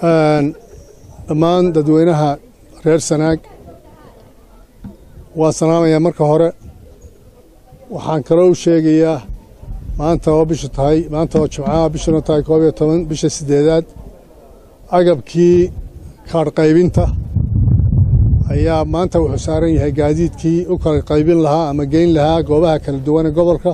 dhammaan dadweynaha reer sanaag waa salaamayaa marka hore waxaan kaloo u sheegayaa maanta oo bishu tahay maanta oo jimcaha bishuna tahay koob iyo toban bisha siddeedaad agabkii kaadh qaybinta ayaa maanta wuxuu saaran yahay gaadiidkii u kala qaybin lahaa ama geyn lahaa goobaha kala duwan ee gobolka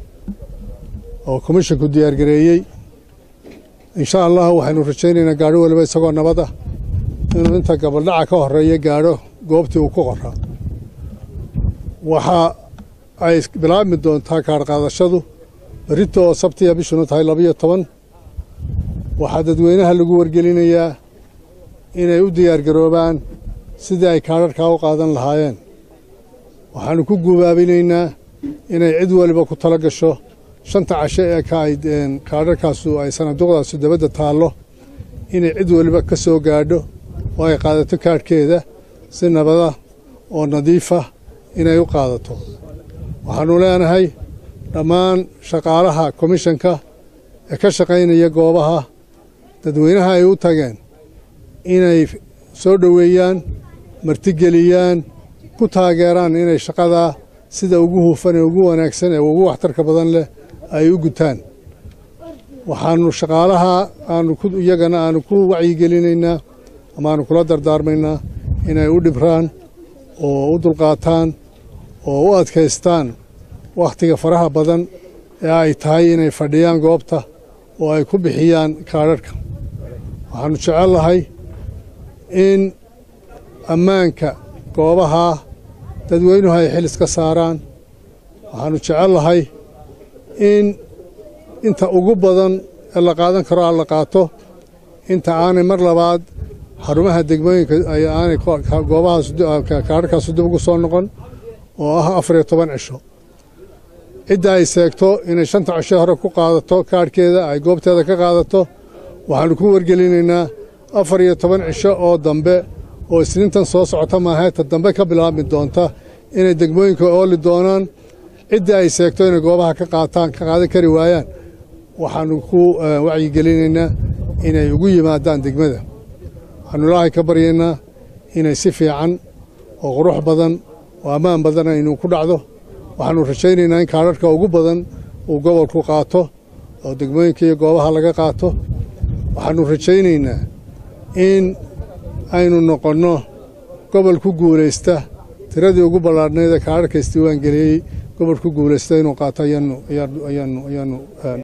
oo komishinku diyaargareeyey insha allah waxaynu rajaynaynaa gaadho waliba isagoo nabad ah inuu inta gabaldhaca ka horeeya gaadho goobtii uu ku qoraa waxa ay bilaabmi doontaa kaadh qaadashadu berrito oo sabtiya bishuna tahay labiyo toban waxaa dadweynaha lagu wargelinayaa inay u diyaargaroobaan sidii ay kaadharhkaa u qaadan lahaayeen waxaannu ku gubaabinaynaa inay cid waliba ku tala gasho shanta casho ee kaadharkaasu ay sanaduuqdaasu dabadda taallo inay cid waliba ka soo gaadho oo ay qaadato kaadhkeeda si nabada oo nadiifa inay u qaadato waxaannu leenahay dhammaan shaqaalaha komishanka ee ka shaqaynaya goobaha dadweynaha ay u tageen inay soo dhoweeyaan martigeliyaan ku taageeraan inay shaqadaa sida ugu hufan ee ugu wanaagsan ee ugu waxtarka badan leh ay u gutaan waxaannu shaqaalaha aanu iyagana aanu ku wacyigelinaynaa ama aanu kula dardaarmaynaa inay u dhibraan oo u dulqaataan oo u adkaystaan wakhtiga faraha badan ee ay tahay inay fadhiyaan goobta oo ay ku bixiyaan kaadharhka waxaannu jecel lahay in ammaanka goobaha dadweynuhu ay xil iska saaraan waxaannu jecel lahay in inta ugu badan ee la qaadan karo aan la qaato inta aanay mar labaad xarumaha degmooyinka aanay goobahaas kaadharkaasu dib ugu soo noqon oo ah afar iyo toban cisho cidda ay seegto inay shanta cisho hore ku qaadato kaadhkeeda ay goobteeda ka qaadato waxaannu ku wargelinaynaa afar iyo toban cisho oo dambe oo isniintan soo socota maaheeta dambe ka bilaabmi doonta inay degmooyinka ooli doonaan ciddii ay seegto inay goobaha ka qaataan ka qaadan kari waayaan waxaannu ku wacyigelinaynaa inay ugu yimaadaan degmada waxaannu ilaahay ka baryaynaa inay si fiican oo qurux badan oo ammaan badan aynu ku dhacdo waxaannu rajaynaynaa in kaadharhka ugu badan uu gobolku qaato oo degmooyinka iyo goobaha laga qaato waxaannu rajaynaynaa in aynu noqonno gobol ku guulaysta tiradii ugu ballaadhnayd ee kaadharka isdiiwaan geliyey gobol ku guulaysta inuu qaato ayaanu